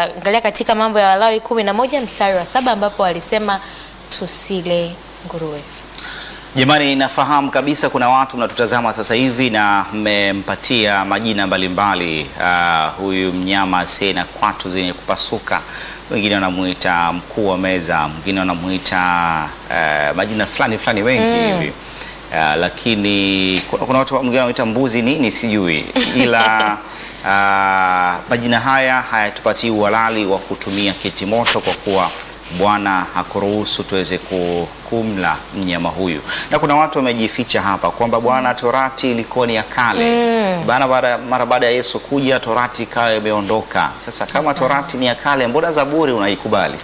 tutaangalia katika mambo ya Walawi kumi na moja mstari wa saba ambapo walisema tusile nguruwe. Jamani, nafahamu kabisa kuna watu mnatutazama sasa hivi na mmempatia majina mbalimbali uh, huyu mnyama asiye na kwatu zenye kupasuka, wengine wanamuita mkuu wa meza, mwingine wanamuita uh, majina fulani fulani wengi hivi uh, lakini kuna, kuna watu mwingine wanamuita mbuzi nini sijui, ila uh, majina haya hayatupatii uhalali wa kutumia kitimoto kwa kuwa Bwana hakuruhusu tuweze ku- kumla mnyama huyu, na kuna watu wamejificha hapa kwamba bwana, torati ilikuwa ni ya kale bana, baada mara baada ya Yesu kuja torati ikawa imeondoka. Sasa kama torati ni ya kale, mbona Zaburi unaikubali?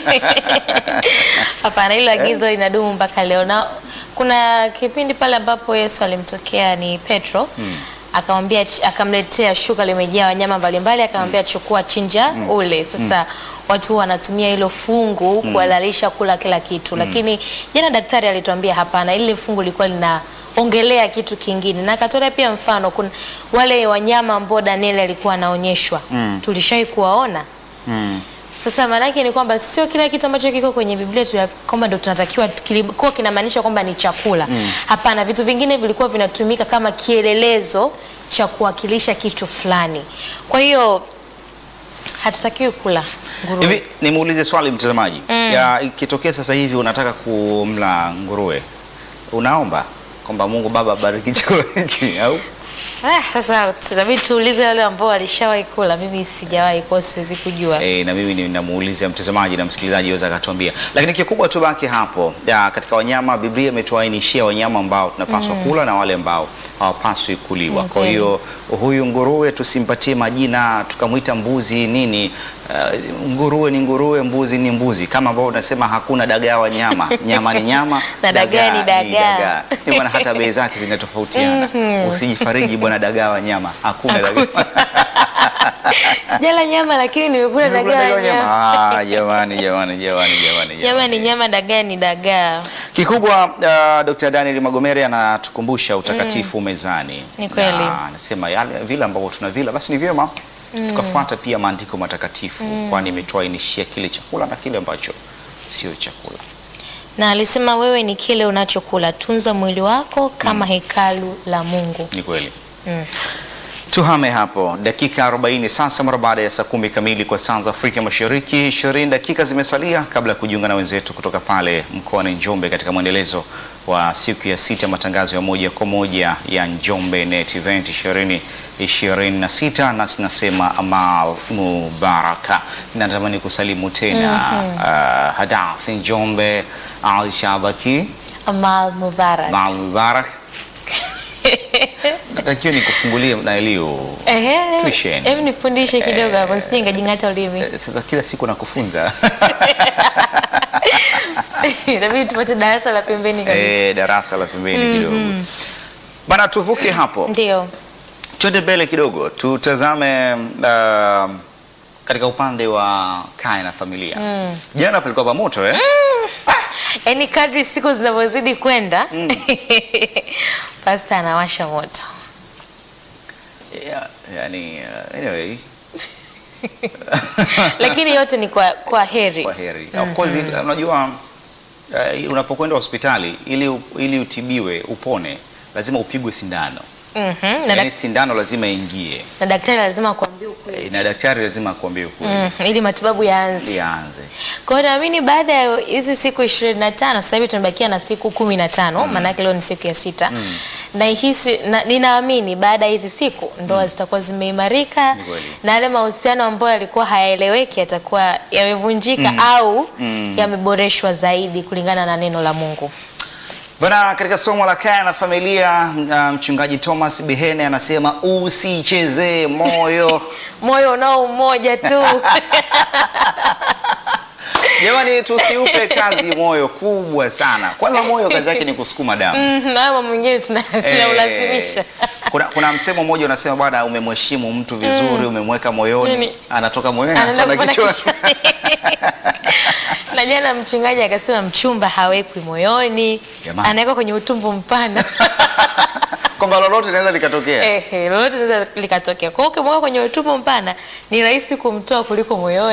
Hapana, hilo agizo linadumu mpaka leo, na kuna kipindi pale ambapo Yesu alimtokea ni Petro akamwambia akamletea shuka limejaa wanyama mbalimbali, akamwambia chukua, chinja, ule. Sasa watu wanatumia hilo fungu kuhalalisha kula kila kitu, lakini jana daktari alituambia hapana, ile fungu lilikuwa linaongelea kitu kingine, na akatolea pia mfano, kuna wale wanyama ambao Danieli alikuwa anaonyeshwa, tulishai kuwaona Mm. sasa maanake ni kwamba sio kila kitu ambacho kiko kwenye Biblia tu kwamba ndio tunatakiwa kilikuwa kinamaanisha kwamba ni chakula. Hapana, vitu vingine vilikuwa vinatumika kama kielelezo cha kuwakilisha kitu fulani. Kwa hiyo hatutakiwi kula nguruwe. Hivi nimuulize swali mtazamaji, ya ikitokea sasa hivi unataka kumla nguruwe, unaomba kwamba Mungu Baba bariki chakula hiki au Ah, sasa tunabidi tuulize wale ambao walishawahi kula. Mimi sijawahi, kwa hiyo siwezi kujua. E, na mimi ninamuuliza mtazamaji na msikilizaji aweza akatuambia, lakini kikubwa tubaki hapo ya, katika wanyama Biblia imetuainishia wanyama ambao tunapaswa kula na wale ambao hawapaswi kuliwa. Mm, Kwa hiyo huyu nguruwe tusimpatie majina tukamwita mbuzi nini. Uh, nguruwe ni nguruwe, mbuzi ni mbuzi, kama ambao unasema hakuna dagaa wa nyama, nyama ni nyama Na dagaa ni dagaa. Ni bwana, hata bei zake zinatofautiana. Usijifariji bwana, dagaa wa nyama hakuna dagaa Sijala nyama lakini nimekula dagaa Dagaa wa nyama. nyama. Ah, jamani jamani jamani jamani Nyama ni nyama, dagaa ni dagaa. Kikubwa uh, Dr. Daniel Magomere anatukumbusha utakatifu mezani. Ni kweli. Na Anasema yale vile ambavyo tunavila basi ni vyema tukafuata pia maandiko matakatifu kwani imetuainishia kile chakula na kile ambacho sio chakula. Na alisema wewe ni kile unachokula, tunza mwili wako kama hekalu la Mungu. Ni kweli. Mm. Tuhame hapo dakika 40 sasa, mara baada ya saa kumi kamili kwa saa za Afrika Mashariki. 20 dakika zimesalia kabla ya kujiunga na wenzetu kutoka pale mkoani Njombe katika mwendelezo wa siku ya sita matangazo ya moja kwa moja ya Njombe Net Event 2026 na tunasema Amal Mubaraka. Natamani kusalimu tena uh, Hadath Njombe Al Shabaki Amal Mubarak. Amal Mubarak. Natakiwa nikufungulie na Elio Ehe, Tuition. hebu nifundishe kidogo hapo, nisije nikajing'ata ulimi. Eh, Sasa kila siku nakufunza Inabidi tupate darasa la pembeni kabisa. eh, darasa la pembeni kidogo bana. Tuvuke hapo, Ndio. twende mbele kidogo, tutazame uh, katika upande wa kaya na familia. Jana palikuwa pamoto eh? Yaani kadri siku zinavyozidi kwenda pasta anawasha moto. Yeah, yani, uh, anyway, Lakini yote ni kwa, kwa heri. kwa heri. Of course, unajua uh, unapokwenda hospitali ili, ili utibiwe upone lazima upigwe sindano. Mhm, na, Yani dak- sindano lazima ingie na daktari lazima akuambie ukweli. Eh, na daktari lazima akuambie ukweli Mm, ili matibabu yaanze. ianze. Kwa hiyo naamini baada ya hizi siku ishirini na tano sasa hivi tumebakia na siku kumi na tano maanake leo ni siku ya sita na hisi na, ninaamini baada ya hizi siku ndoa zitakuwa zimeimarika Ni kweli. na yale mahusiano ambayo yalikuwa hayaeleweki yatakuwa yamevunjika au yameboreshwa zaidi kulingana na neno la Mungu. Bwana, katika somo la kaya na familia uh, mchungaji Thomas Bihene anasema usichezee moyo. Moyo unao umoja tu. Jamani, tusiupe kazi moyo kubwa sana. Kwanza moyo kazi yake ni kusukuma damu. Mhm, na hayo mambo mengine tuna- tunaulazimisha. Eh, kuna, kuna msemo mmoja unasema bwana, umemheshimu mtu vizuri, umemweka moyoni, Nini? anatoka moyoni Anaenda anatoka kupanda kichwani. kichwani. na jana mchungaji akasema mchumba hawekwi moyoni, Jamani. anawekwa kwenye utumbo mpana. kwamba lolote linaweza likatokea. Ehe, lolote linaweza likatokea. Kwa hiyo ukimweka kwenye utumbo mpana ni rahisi kumtoa kuliko moyoni.